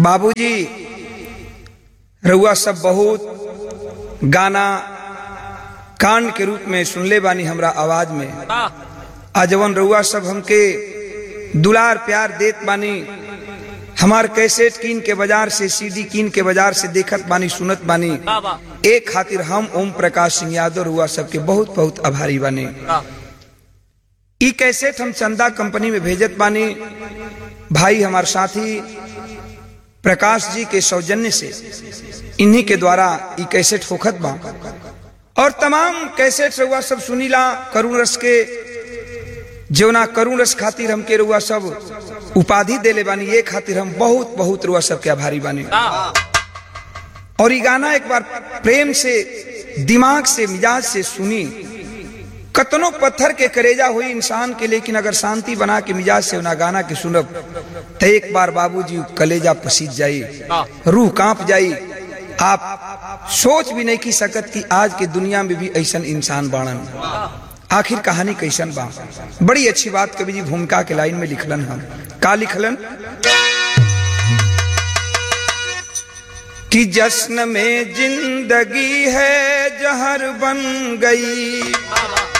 बाबूजी रउआ सब बहुत गाना कांड के रूप में सुनले बानी हमरा आवाज में आजवन रउआ सब हमके दुलार प्यार देत बानी हमार कैसेट कीन के बाजार से सीडी कीन के बाजार से देखत बानी सुनत बानी एक खातिर हम ओम प्रकाश सिंह यादव रुआ सबके बहुत बहुत आभारी बानी ई कैसेट हम चंदा कंपनी में भेजत बानी भाई हमार साथी प्रकाश जी के सौजन्य से इन्हीं के द्वारा ई कैसेट होखत बा और तमाम कैसेट रुआ सब सुनीला करुण रस के जवना करुण रस खातिर हमके रुआ सब उपाधि देले बानी ये खातिर हम बहुत बहुत रुआ सबके आभारी बानी और ये गाना एक बार प्रेम से दिमाग से मिजाज से सुनी कतनो पत्थर के करेजा हुई इंसान के लेकिन अगर शांति बना के मिजाज से ना गाना के सुनब तो एक बार बाबूजी कलेजा पसीज जाई रूह कांप जाई आप सोच भी नहीं की सकत कि आज के दुनिया में भी ऐसा इंसान बाणन आखिर कहानी कैसन बा बड़ी अच्छी बात कवि जी भूमिका के लाइन में लिखलन हम का लिखलन कि जश्न में जिंदगी है जहर बन गई